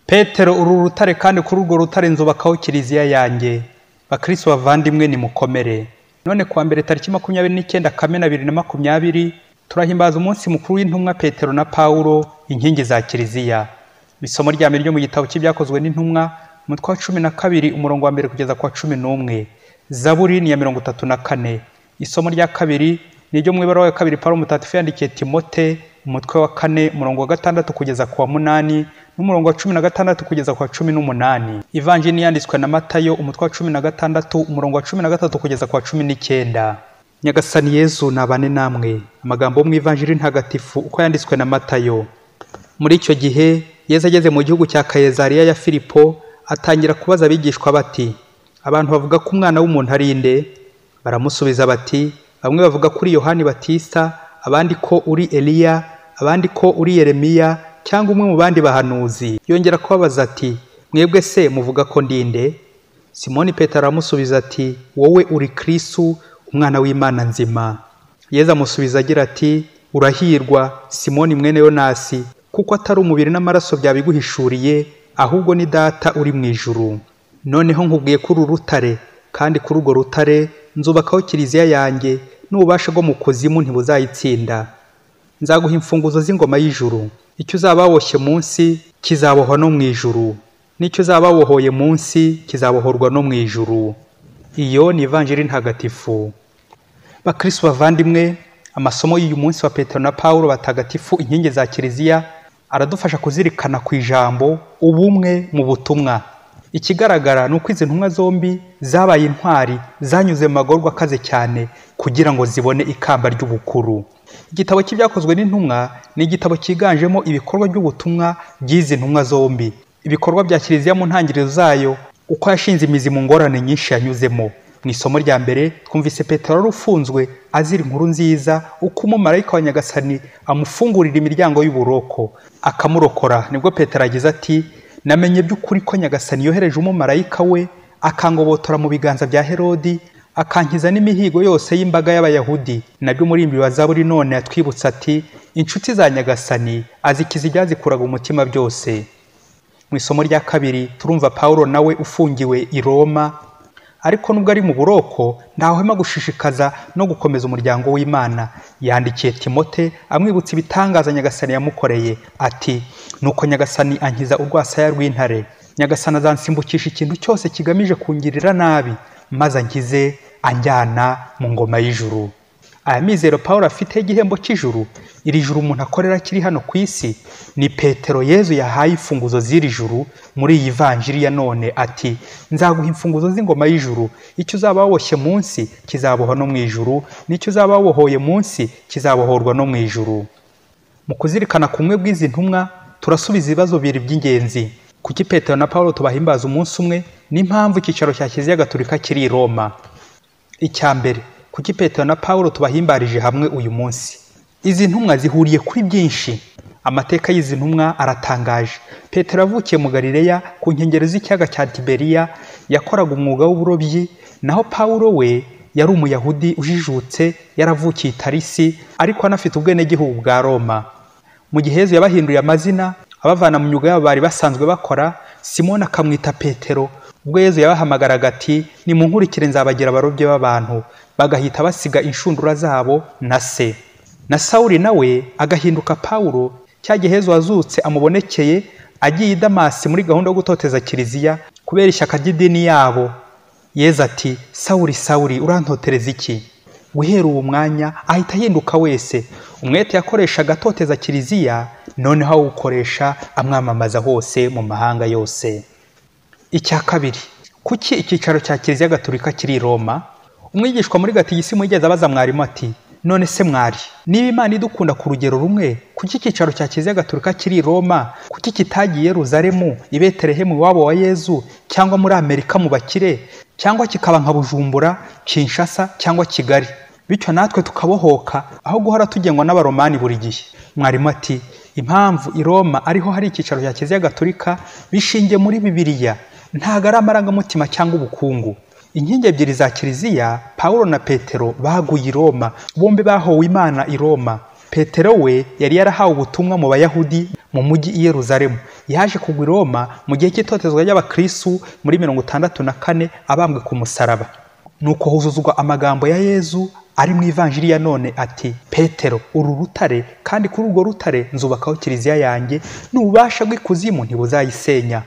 petero uru rutare kandi kuri urwo rutare nzubakaho kiliziya yanjye bakristo bavandimwe nimukomere none kuwa mbere tariki makumyabiri n'icyenda kamena bibiri na makumyabiri turahimbaza umunsi mukuru w'intumwa petero na paulo inkingi za kiliziya isomo rya mbere ryo mu gitabo cy'ibyakozwe n'intumwa umutwe wa cumi na kabiri umurongo wa mbere kugeza ku wa cumi n'umwe zaburi ni iya mirongo itatu na kane isomo rya kabiri ni iryo mu ibara wa kabiri paulo mutagatifu yandikiye timote umutwe wa kane umurongo wa gatandatu kugeza ku wa munani n'umurongo wa cumi na gatandatu kugeza ku wa cumi n'umunani ivanjini yanditswe na matayo umutwe wa cumi na gatandatu umurongo wa cumi na gatatu kugeza ku wa cumi n'icyenda nyagasani yezu nabane namwe amagambo yo mu ivanjiri ntagatifu uko yanditswe na matayo muri icyo gihe yesu ageze mu gihugu cya kayezariya ya filipo atangira kubaza abigishwa bati abantu bavuga ko umwana w'umuntu ari nde baramusubiza bati bamwe bavuga kuri yohani batista abandi ko uri eliya abandi ko uri yeremiya cyangwa umwe mu bandi bahanuzi yongera kubabaza ati mwebwe se muvuga ko ndinde simoni petero aramusubiza ati wowe uri kristu umwana w'imana nzima yezu amusubiza agira ati urahirwa simoni mwene yonasi kuko atari umubiri n'amaraso byabiguhishuriye ahubwo ni data uri mu ijuru noneho nkubwiye kuri uru rutare kandi kuri urwo rutare nzubakaho kiliziya yanjye n'ububasha bwo mu kuzimu ntibuzayitsinda nzaguha imfunguzo z'ingoma y'ijuru icyo uzaba waboshye munsi kizabohwa no mu ijuru n'icyo uzaba wabohoye munsi kizabohorwa no mu ijuru iyo ni ivanjiri ntagatifu bakristo bavandimwe amasomo y'uyu munsi wa petero na paulo batagatifu inkingi za kiliziya aradufasha kuzirikana ku ijambo ubumwe mu butumwa ikigaragara ni uko izi ntumwa zombi zabaye intwari zanyuze mu magorwa akaze cyane kugira ngo zibone ikamba ry'ubukuru igitabo cy'ibyakozwe n'intumwa ni igitabo cyiganjemo ibikorwa by'ubutumwa by'izi ntumwa zombi ibikorwa bya kiliziya mu ntangiriro zayo uko yashinze imizi mu ngorane nyinshi yanyuzemo mu isomo rya mbere twumvise petero wari ufunzwe azira inkuru nziza uko umumarayika wa nyagasani amufungurira imiryango y'uburoko akamurokora nibwo petero agize ati namenye by'ukuri ko nyagasani yohereje umumarayika we akangobotora mu biganza bya herodi akankiza n'imihigo yose y'imbaga y'abayahudi nabyo umurimbi wa zaburi none yatwibutsa ati inshuti za nyagasani azikiza ibyazikuraga umutima byose mu isomo rya kabiri turumva paul nawe ufungiwe i roma ariko nubwo ari mu buroko ntahwema gushishikaza no gukomeza umuryango w'imana yandikiye timote amwibutsa ibitangaza nyagasani yamukoreye ati nuko nyagasani ankiza urwasaya rw'intare nyagasani azansimbukisha ikintu cyose kigamije kungirira nabi maze ankize anjyana mu ngoma y'ijuru aya mizero paul afiteho igihembo cy'ijuru iri juru umuntu akorera kiri hano ku isi ni petero yezu yahaye imfunguzo z'iri juru muri iyi vanjiri ya none ati nzaguha imfunguzo z'ingoma y'ijuru icyo uzaba waboshye munsi kizabohwa no mu ijuru n'icyo uzaba wabohoye munsi kizabohorwa no mu ijuru mu kuzirikana kumwe bw'izi ntumwa turasubiza ibibazo bibiri by'ingenzi kuki petero na paul tubahimbaza umunsi umwe n'impamvu icyicaro cya kiliziya gatolika kiri i roma icya mbere kuki petero na paul tubahimbarije hamwe uyu munsi izi ntumwa zihuriye kuri byinshi amateka y'izi ntumwa aratangaje petero avukiye mu garileya ku nkengero z'ikiyaga cya tiberiya yakoraga umwuga w'uburobyi naho paul we yari umuyahudi ujijutse yaravukiye itarisi ariko anafite ubwenegihugu bwa roma mu gihe hezu yabahinduye amazina abavana mu myuga yabo bari basanzwe bakora simoni akamwita petero ubwo yezu yabahamagaraga ati nimunkurikire nzabagira abarobyi b'abantu bagahita basiga inshundura zabo na se na sawuli nawe agahinduka pawulo cya gihe hezo wazutse amubonekeye agiye i damasi muri gahunda yo gutoteza kiliziya kubera ishyaka ry'idini yabo yeza ati sawuli sawuli urantotereza iki guhera uwo mwanya ahita ahinduka wese umwete yakoreshaga atoteza kiliziya noneho awukoresha amwamamaza hose mu mahanga yose icya kabiri kuki icyicaro cya kiliziya gaturika kiri i roma umwigishwa muri gatigisimu yigeze abaza mwarimu ati none se mwari niba imana idukunda ku rugero rumwe kuki icyicaro cya kiliziya gaturika kiri i roma kuki kitagiye yeruzalemu i betelehemu iwabo wa yezu cyangwa muri amerika mu bakire cyangwa kikaba nka bujumbura kinshasa cyangwa kigali bityo natwe tukabohoka aho guhora tugengwa n'abaromani buri gihe mwarimu ati impamvu i roma ariho hari icyicaro cya kiliziya gaturika bishingiye muri bibiliya ntabwo ari amarangamutima cyangwa ubukungu inkingi ebyiri za kiliziya paul na petero baguye i roma bombi bahowe imana i roma petero we yari yarahawe ubutumwa mu bayahudi mu mujyi i yeruzalemu yaje kugwa i roma mu gihe cy'itotezwa ry'abakristu muri mirongo itandatu na kane abambwe ku musaraba nuko huzuzwa amagambo ya yezu ari mu ivanjiri ya none ati petero uru rutare kandi kuri urwo rutare nzubakaho kiliziya yanjye n'ububasha bw'ikuzimu ntibuzayisenya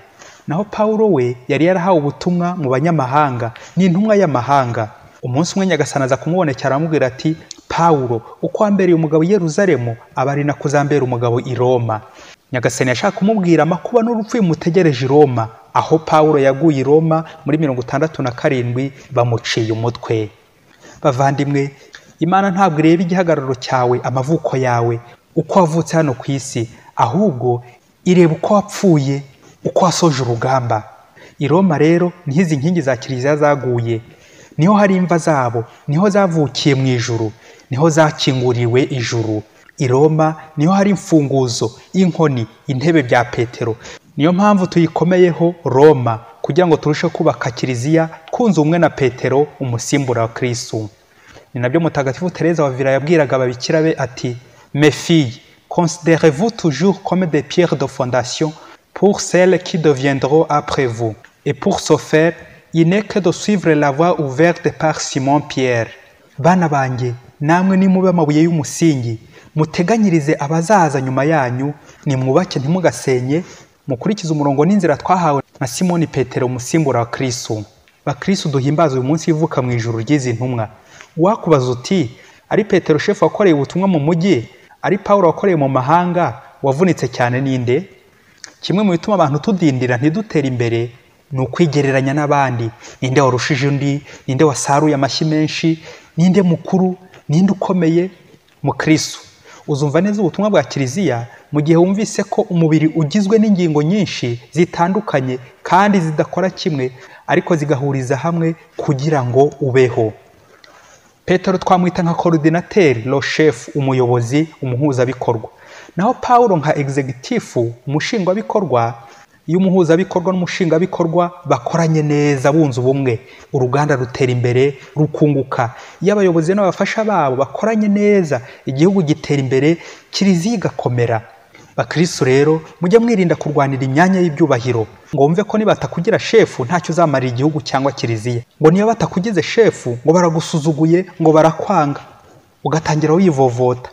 naho pawulo we yari yarahawe ubutumwa mu banyamahanga ni intumwa y'amahanga umunsi umwe nyagasani aza kumubonekera aramubwira ati pawulo uko wambereye umugabo i yeruzalemu aba ari nako uzambera umugabo i roma nyagasani yashaka kumubwira amakuba n'urupfu bimutegereje i roma aho pawulo yaguye i roma muri mirongo itandatu na karindwi bamuciye umutwe bavandimwe imana ntabwo ireba igihagararo cyawe amavuko yawe uko wavutse hano ku isi ahubwo ireba uko wapfuye uko wasoje urugamba i roma rero niho izi nkingi za kiliziya zaguye niho hari imva zabo niho zavukiye mu ijuru niho zakinguriwe ijuru i roma niho hari imfunguzo inkoni intebe bya petero niyo mpamvu tuyikomeyeho roma kugira ngo turusheho kubaka kiliziya twunze ubumwe na petero umusimbura wa kirisitu ni nabyo mutagatifu tereza wa vila yabwiraga ababikira be ati mefiye considere vous toujours comme des pierres de fondation pour celles qui deviendront après vous et pour ce faire il n'est que de suivre la voie ouverte par simon pierre bana banjye namwe nimube amabuye y'umusingi muteganyirize abazaza nyuma yanyu nimwubake ntimugasenye mukurikize umurongo n'inzira twahawe na simoni petero umusimbura wa kirisitu bakirisitu duhimbaza uyu munsi ivuka mu ijoro ry'izi ntumwa wakubaza uti ari petero shefu wakoreye ubutumwa mu mujyi ari paul wakoreye mu mahanga wavunitse cyane ninde kimwe mu bituma abantu tudindira ntidutere imbere ni ukwigereranya n'abandi ninde warushije undi ninde wasaruye amashyi menshi ninde mukuru ninde ukomeye mu kirisitu uzumva neza ubutumwa bwa kiliziya mu gihe wumvise ko umubiri ugizwe n'ingingo nyinshi zitandukanye kandi zidakora kimwe ariko zigahuriza hamwe kugira ngo ubeho petero twamwita nka korodinateri roshefu umuyobozi umuhuzabikorwa naho paul nka egizegitifu umushingwabikorwa iyo umuhuzabikorwa n'umushingabikorwa bakoranye neza bunze ubumwe uruganda rutera imbere rukunguka iyo abayobozi n'abafasha babo bakoranye neza igihugu gitera imbere kiliziya igakomera bakirisitu rero mujya mwirinda kurwanira imyanya y'ibyubahiro ngo wumve ko nibatakugira shefu ntacyo uzamarira igihugu cyangwa kiliziya ngo niyo batakugize shefu ngo baragusuzuguye ngo barakwanga ugatangira wivovota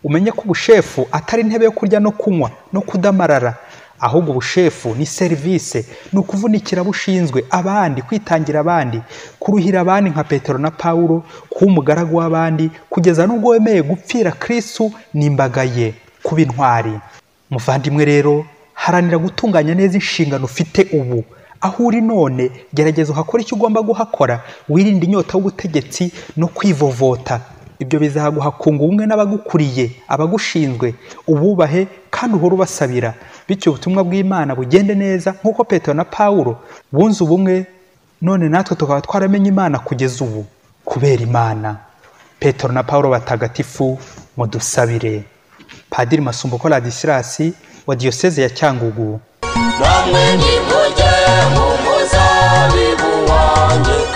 umenye ko ubushefu atari intebe yo kurya no kunywa no kudamarara ahubwo ubushefu ni serivisi ni ukuvunikira abo ushinzwe abandi kwitangira abandi kuruhira abandi nka petero na paul kuba umugaragu w'abandi kugeza n'ubwo wemeye gupfira kirisitu n'imbaga ye kuba intwari muvandimwe rero haranira gutunganya neza inshingano ufite ubu aho uri none gerageza uhakore icyo ugomba guhakora wirinde inyota y'ubutegetsi no kwivovota ibyo bizaguha kunga ubumwe n'abagukuriye abagushinzwe ububahe kandi uhore ubasabira bityo ubutumwa bw'imana bugende neza nk'uko petero na paul bunze ubumwe none natwe tukaba twaramenye imana kugeza ubu kubera imana petero na paul batagatifu mu dusabire padiri masumbuko radisilasi wa diyoseze ya cyangugu namwe nimujye mu muzabibu wanjye